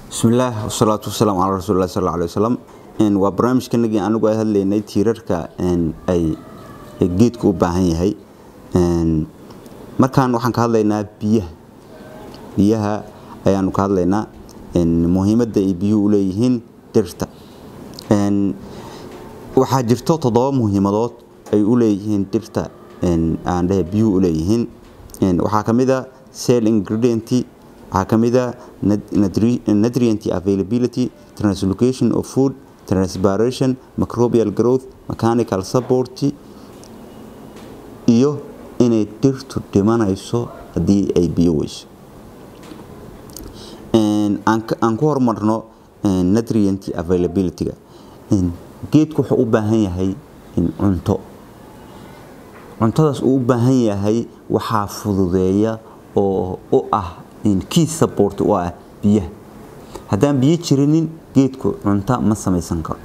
bismillaah wasalaatu wasalaamu calaa rasuulilah sal alay wasalam waa barnaamijkanagii anigu ay hadlaynay tiirarka ay geedku u baahan yahay markaan waxaan ka hadlaynaa biyaha biyaha ayaanu ka hadlaynaa muhiimadda ay biyuhu u leeyihiin dhirta waxaa jirto toddoba muhiimadood ay u leeyihiin dhirta aan dhehe biyuhu u leeyihiin waxaa ka mid a cell ingredient waxaa ka mid a nutrient availability translocation of food transpiration microbial growth mechanical support iyo inay dhirtu dhimanayso haddii ay biyo weyso aan ku horumarno nutrient availabilityga geedku wuxuu u baahan yahay cunto cuntadaas uu u baahan yahay waxaa fududeeya oo u ah key support u ah biyaha haddaan biyo jirinin geedku cunto ma samaysan karo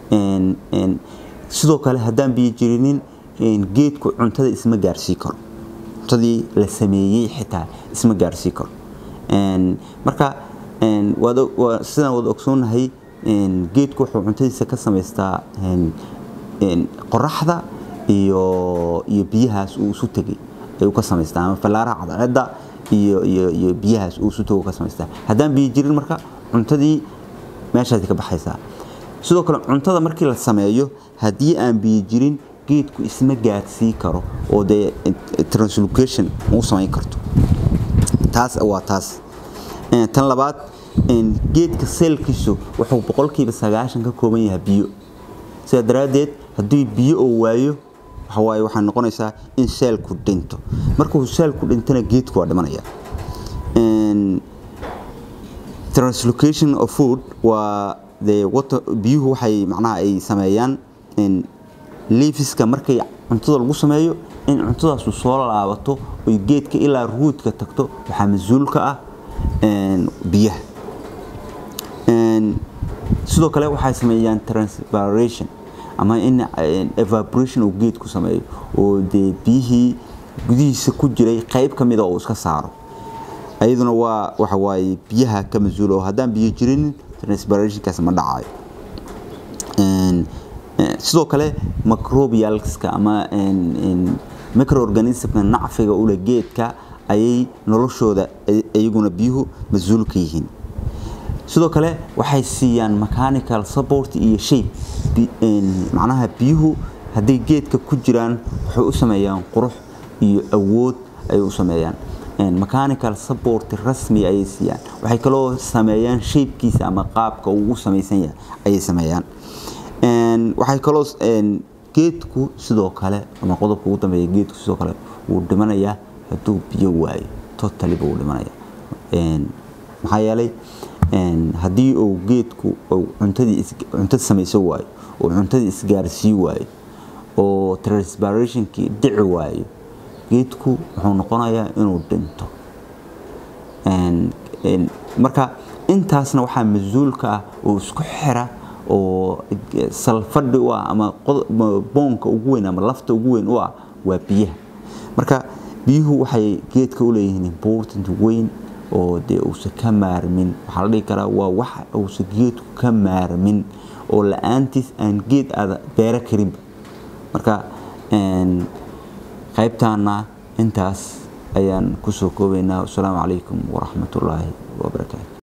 sidoo kale haddaan biyo jirinin geedku cuntada isma gaarsii karo cuntadii la sameeyey xitaa isma gaarsii karo marka sidaan wada ogsoonahay geedku wuxuu cuntadiisa ka samaystaa qoraxda iyo iyo biyahaas uu isu tegay ayuu ka samaystaa ama fallaaraha cadceedda iyo iyo iyo biyahaas uu isu tego ka samaystaa haddaan biyo jirin marka cuntadii meeshaasi ka baxaysaa sidoo kale cuntada markii la sameeyo haddii aan biyo jirin geedku isma gaadsii karo oo dee translocation uu samayn karto taas waa taas tan labaad geedka seelkiisu wuxuu boqolkiiba sagaashan ka kooban yahay biyo sidaa daraaddeed haddii biyo oo waayo waxawaaye waxay noqonaysaa in seelku dhinto markuu seelku dhintana geedku waa dhimanaya translocation of food waa de water biyuhu waxay macnaha ay sameeyaan liifiska markay cuntada lagu sameeyo in cuntadaasu soo laabato oy geedka ilaa ruudka tagto waxaa mas-uulka ah biyaha sidoo kale waxay sameeyaan transpiration ama in evaporation uu geedku sameeyo oo dee biyihii gudihiisa ku jiray qayb ka mida uu iska saaro ayaduna waa waxa waaye biyaha ka mas-uul oo haddaan biyo jirinin transpirationkaas ma dhacayo sidoo kale microbialska ama microorganismka nacfiga ule geedka ayay noloshooda iyaguna biyuhu mas-uul ka yihiin sidoo kale waxay siiyaan mechanical support iyo shape macnaha biyuhu hadday geedka ku jiraan waxay u sameeyaan qurux iyo awood ayay u sameeyaan mechanical support rasmi ayay siiyaan waxay kaloo sameeyaan shapekiisa ama qaabka uu u samaysan yahay ayay sameeyaan waxay kaloo geedku sidoo kale ama qodobka ugu dambeeya geedku sidoo kale wuu dhimanayaa hadduu biyo waayo totally buu dhimanaya maxaa yeelay haddii uu geedku cuntadii cuntada samaysan waayo oo cuntadii isgaarsii waayo oo transpirationkii dhici waayo geedku wuxuu noqonayaa inuu dhinto marka intaasna waxaa mas-uulka ah oo isku xira oo salfadhi u ah ama boonka ugu weyn ama lafta ugu weyn u ah waa biyaha marka biyuhu waxay geedka u leeyihiin important weyn oo dee uusan ka maarmin waxaa la dhihi karaa waa wax uusan geedku ka maarmin oo la-aantiis aan geed aada beero karinba marka qaybtaana intaas ayaan kusoo koobaynaa wasalaamu calaykum waraxmatullaahi wabarakaatu